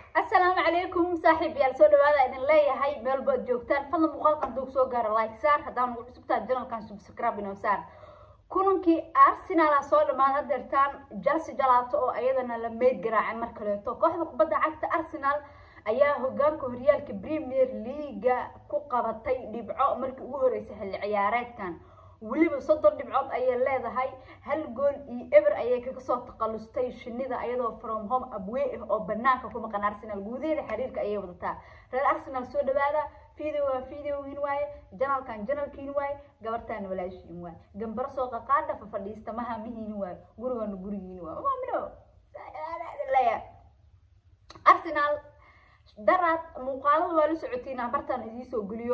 asalaamu calaykum saaxiib yaal soo dhawaada idin leeyahay meel baad joogtaan fadlan muuqaalkan duu soo gaaro like saar haddaan ugu cusubtaa janalkan subscribe inoo saar kulankii arsenal soo dhammaad hadeertaan chelsea jalaato oo ayadana la meyd garaacay mar kaleeto kooxda kubadda cagta arsenal ayaa hogaanka horyaalka premier leaga ku qabatay dhibco markii ugu horeysay xilli ciyaareedkan weliba soddon dhibcood ayay leedahay hal gool iyo eber ayay kaga soo taqalustay shinida ayadoo from home abwey ah oo banaanka ku maqan arsenal guudaheeda xiriirka ayay wadataa reer arsenal soo dhawaada video waa videogiin waaye janalkan janalkiin waaye gabartaana walaashiin waaye gambaro soo qaqaadha fafadhiista mahamihiin waaye gurigana gurigiin waaye mamino leeya arsenal daraad muuqaalada waa la socotiin bartaan idiisoo geliyo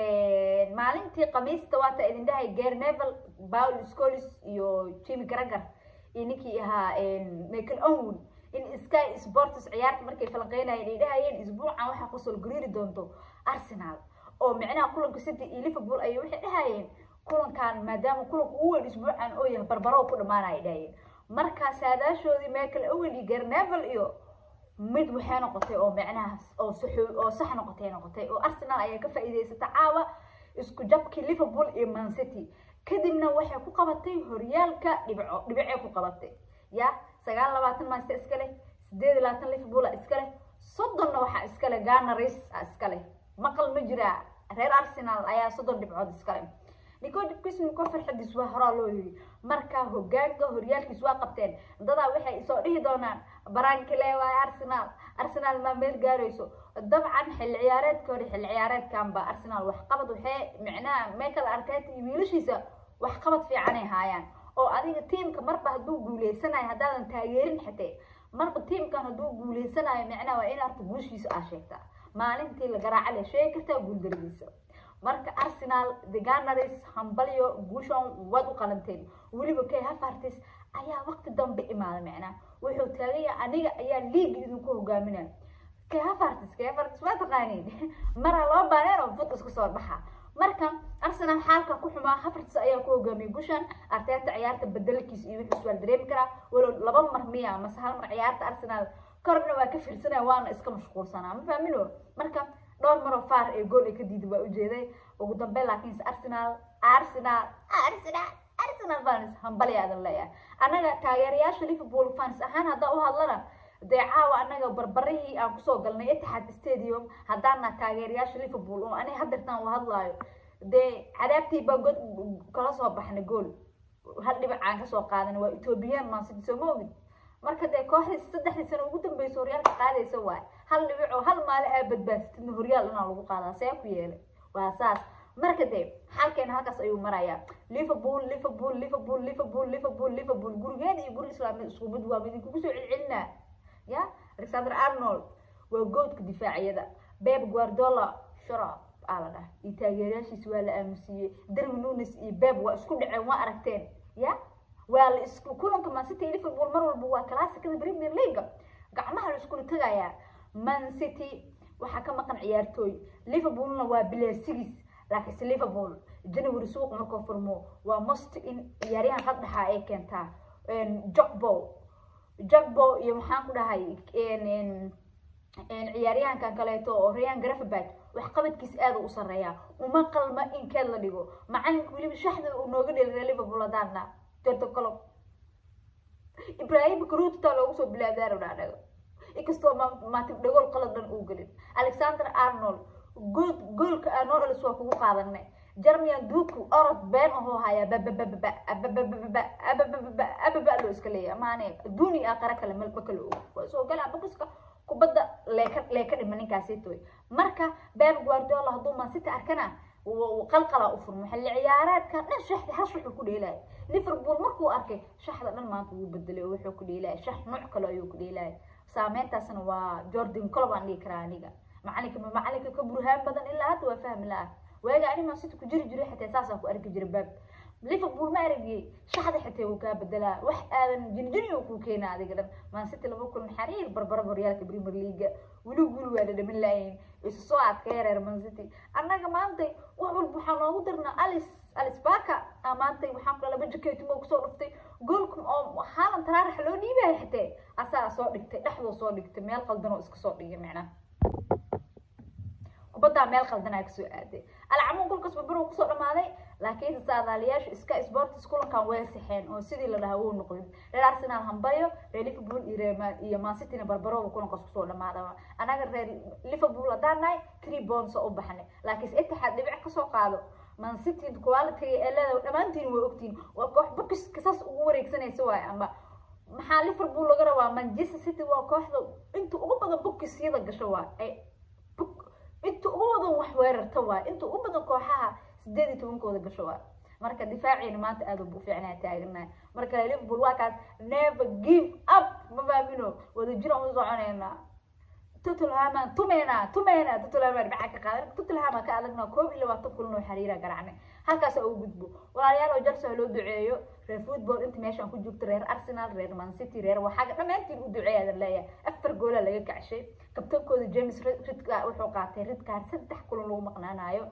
maalintii khamiista waata idin dhahay gary nevel paul scolis iyo jimmy garagar iyo ninkii ahaa michael owen in sky sports ciyaarta markay falanqeynayeen ay dhahayeen isbuucan waxaa kusoo gariiri doonto arsenal oo micnaha kulanka city iyo liverpool ayay waxay dhahayeen kulankan maadaama kulanka ugu weyn isbuucan oo yahay barbaro ku dhamaanaya dhahayeen markaa saadaashoodii michael owen iyo gary nevel iyo mid waxay noqotay oo micnahaas oo sax oo sax noqotay noqotay oo arsenal ayaa ka faa'iidaysata caawa isku jabkii liverpool iyo man city kadibna waxay ku qabatay horyaalka dhibco dhibcee ku qabatay ya sagaal labaatan manchester iska leh sideed labaatan liverpool iska leh soddonna waxaa iska leh gunners iska leh maqal ma jira reer arsenal ayaa soddon dhibcood iska leh nikodibkismiko farxadiis waa horaa loo yiri markaa hogaanka horyaalkiis waa qabteen dadaa waxay soo dhihi doonaan barankile waay arsenal arsenal maa meel gaarayso dabcan xilli ciyaareedka hore xilli ciyaareedkanba arsenal waxqabad waxee micnaha michael arteta iyo wiilashiisa waxqabad fiicanay haayaan oo adiga tiimka marba hadduu guuleysanayo haddaadan taageerin xitee marba tiimkan hadduu guuleysanayo micnaha waa in arta guushiisa aa sheegtaa maalintii la garaaca le sheegi kartaa guuldaradiisa marka arsenal the gunners hambalyo guushon waad u qalanteen weliba kay hafartis ayaa waqti dambe imaada micnaa wuxuu taagaya aniga ayaa liiga idinku hogaaminaya kay hafartis kay hafartis waa taqaaniin maraa loo baaneen oo fud isku soo baxa marka arsenal xaalka ku xumaa hafartis ayaa ku hogaamiyay gushan arteeta ciyaarta bedelkiis iyo wuxuu iswaal dareemi karaa walow laba mar miya mase hal mar ciyaarta arsenal korna waa ka fiirsanaya waana iska mashquulsanaa ma fahmino marka dhowr maroo faar ee gool ay ka diiday waa ujeeday ugu dambeyn laakiinse arsenal arsenal arsenal arsenal fans hambali aadan leeyahay annaga taageerayaasha liverpool fans ahaan haddaan u hadlana dee caawa annaga barbarihii aan kusoo galnay etihad stadium haddaana taageerayaasha liverpool oo aniga hadeertaan u hadlaayo dee cadaabtii baan god kala soo baxnay gool hal dhibac aan kasoo qaadanay waa ethoobiyan mansidi soo ma ogid marka dee kooxdii saddexdii sano ugu dambeysa horyaalka qaadaysa waay hal dhibic oo hal maalin aa badbaasatidna horyaal inaa lagu qaadaa see ku yeelay waa saas marka dee xalkeena halkaas ayuu marayaa liverpool liverpool liverpool liverpool liverpool liverpool gurigeeda iyo guri islaamid isku mid waa midinkugu soo celcelinaa ya alexander arnold waa goodka difaaciyada beb guardola sharab aa la dhahay iyo taageerayaashiis waa la aamusiiyey darwin nunes iyo beb waa isku dhaceen waa aragteen ya waa la isku kulanka man city liverpool mar walba waa classicada premier league gacmaha la iskula tagayaa man city waxaa ka maqan ciyaartooy liverpoolna waa bilaarsigiis laakiinse liverpool january suuq markuu furmo waa most in ciyaaryahan qadhaxa ay keentaa jogbo jogbo iyo maxaan ku dhahay ciyaaryahankan kaleeto oo rayan grafabad waxqabadkiis aada u sareeyaa uma qalma in keed la dhigo macalinka weliba shaxda uu nooga dhelira liverpool hadaana jordan colob ibrahim karuuta loogu soo bilaadaaro dhaadhago inkastoo maatib dhagool qalad dhan uu gelin alexander arnold good goolka anols waa kugu qaadanay jermian duku orod been ahoo hayaa bababababa ababababa ababababa ababa loo iska leeyahay maane adduuni aa qara kale malba kale og waa soo galaa bokiska kubadda leeka leeka dhima ninkaasitoy marka beb guardiola hadduu mansita arkana qalqala u furmo xilli ciyaareedka dhan shaxdi hal shax ku dheelaya liverpool markuu arkay shaxda dhan maanta wuu bedelay oo wuxuu ku dheelaya shax nooc kale ayuu ku dheelaya saameyntaasna waa jordan colob aan dhihi karaa aniga macalinka macalinka ka burhaan badan ilaa hadda waa fahmi la-ah waaga ani man city ku jiri jiray xitaa saasaan ku arki jiray baab liverpool ma aragiyey shaxda xitaa wuu kaa bedelaa wax aadan jinjini uu kuu keenaa adiga dhan man city laba kulan xariir barbara horyaalka premier leaga weli guli waa dhadhamin laayihin isu soo aadka yareer man city annaga maantay wax walba waxaa noogu darnaa alice alice baka maantay waxaan kula laba jakeetimo kusoo dhuftay goolka oo haalan taraarax loo dhiibaya xitee asaa soo dhigtay dhexdoo soo dhigtay meel qaldan oo iska soo dhigay macnaha kubaddaa meel qaldanaa kasoo aaday alcamuun golkaas babaro kusoo dhamaaday laakiinse saadaaliyaashu iska sportis kulankan way sixeen oo sidii la dhahaa wuu noqdin reer arsenal hambayo reer liverpool iyo reer iyo mancityna barbarooba kulankaas kusoo dhamaada anaga reer liverpool haddaan nahay three bonds oo u baxnay laakiinse itixaad dhibic kasoo qaado mancity quality ee leedahay dhammaantiin way ogtiin waa koox bokiska saas ugu wareegsanaysa waay ama maxaa liverpool laga rabaa manchester city waa kooxda inta ugu badan bokisyada gasho waa inta ugu badan wax weerarta waa inta ugu badan kooxaha sideed iyo tobankooda gasho waa marka difaaciina maanta aad u fiicnaa taaganahay marka liverpool waa kaas never give up ma faamino wadajira u soconeynaa tutulhaman tumeyna tumeyna tutulhaman maxaa ka qaadan tutulhaman ka adagna koob iyo labaatan kulan oo xiriira garacnay halkaas ugu gudbo walaalayaal oo jalsa loo duceeyo reer football inta meeshaan ku joogto reer arsenal reer man city reer waxaaga dhammaantiin u duceeyaadan leeyahay afar goola laga kacshay kabtankooda james ridka wuxuu qaatay ridkaan saddex kulan lagu maqnaanayo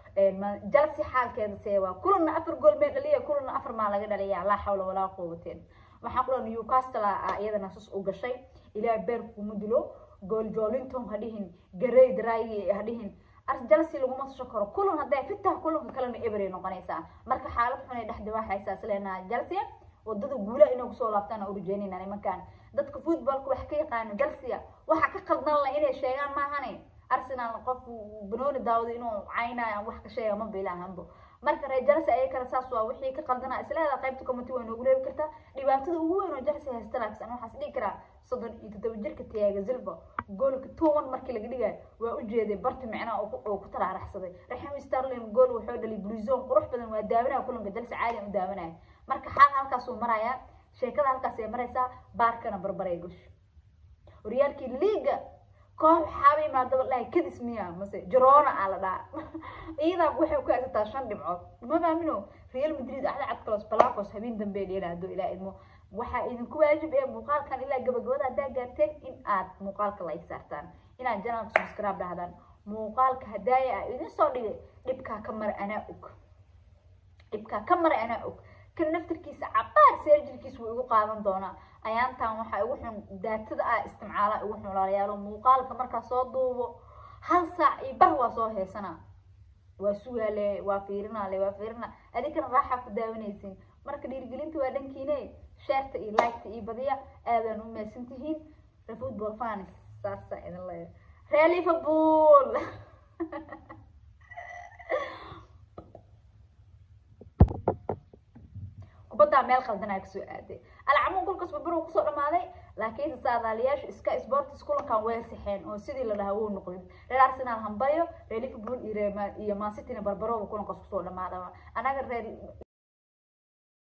jalsi xaalkeeda see waa kulanna afar gool mee dhaliya kulanna afar maa laga dhaliya laa xawla walaa quwateen waxaa kula newcastle ah iyadana sus u gashay ilaa beer kuma dilo gool jolinton ha dhihin garey dry ha dhihin jalsi laguma sasho karo kulan hadday fitah kulanka kalena eberay noqonaysaa marka xaalad xun ay dhex diwaaxaysaa isleenaha jalsia wadada guulaha inay kusoo laabtaan u rajeynayna nimankan dadka footballka wax ka yaqaano jalsia waxa ka qaldan la inay sheegaan maahane arsenal qof banooni daawado inuu caynayo wax ka sheega ma bilahanbo marka reer jalsi ayay kale saas waa wixii ka qaldana isleeda qaybta committee way noogu reebi kartaa dhibaatada ugu weyn oo jalsi haysta laakiin waxaas dhigi karaa soddon iyo toddoba jirka tiyaaga silva goolka tuwan markii laga dhigayo waa u jeeday barti micnaha oo ku talaaraxsaday raxim starlin gool wuxuu dhalay bluezon qurux badan waa daawanaya kulanka jalsi caadi u daawanaya marka xaal halkaasuu marayaa sheekada halkaas ay maraysaa baarkana barbaray gush horyaalkii liiga koox waxaaba imaadaba dhahay kadis miya mase jarona aa la dhaha iyadaa waxay ku haysataa shan dhibcood ma faamino real madrid axda cadkalos balacos habeen dambe dheela hadduu ilaa idmo waxaa idinku waajib ee muuqaalkan ilaa gabagabada haddaa gaarteen in aad muuqaalka like saartaan inaad janalka subscribe dhahdaan muuqaalka hadaaya ah idin soo dhigay dhibkaa ka mara anaa og dhibkaa ka mara anaa og kan naftarkiisa cabaar seerjirkiis wuu igu qaadan doonaa ayaantan waxaa igu xun daatada ah istimcaala igu xun walaalayaalo muuqaalka markaa soo duubo hal saac iyo bar waa soo heesanaa waa sugaale waa fiirinaale waa fiirina adinkana raaxaa ku daawanaysin marka dhiirigelinta waa dhankiine sheerta iyo liketa iyo badiya aadaan u meesan tihiin reer football fans saasa idin leeya reer liverpool kubaddaa meel qaldanaa kasoo aaday alcamuun golkaas babaro kusoo dhamaaday laakiinse saadaaliyaashu iska sportis kulankan way sixeen oo sidii la dhahaa wuu noqdin reer arsenal hambayo reer liverpool iyo reer iyo mancityna barbarooba kulankaas kusoo dhamaada anaga reer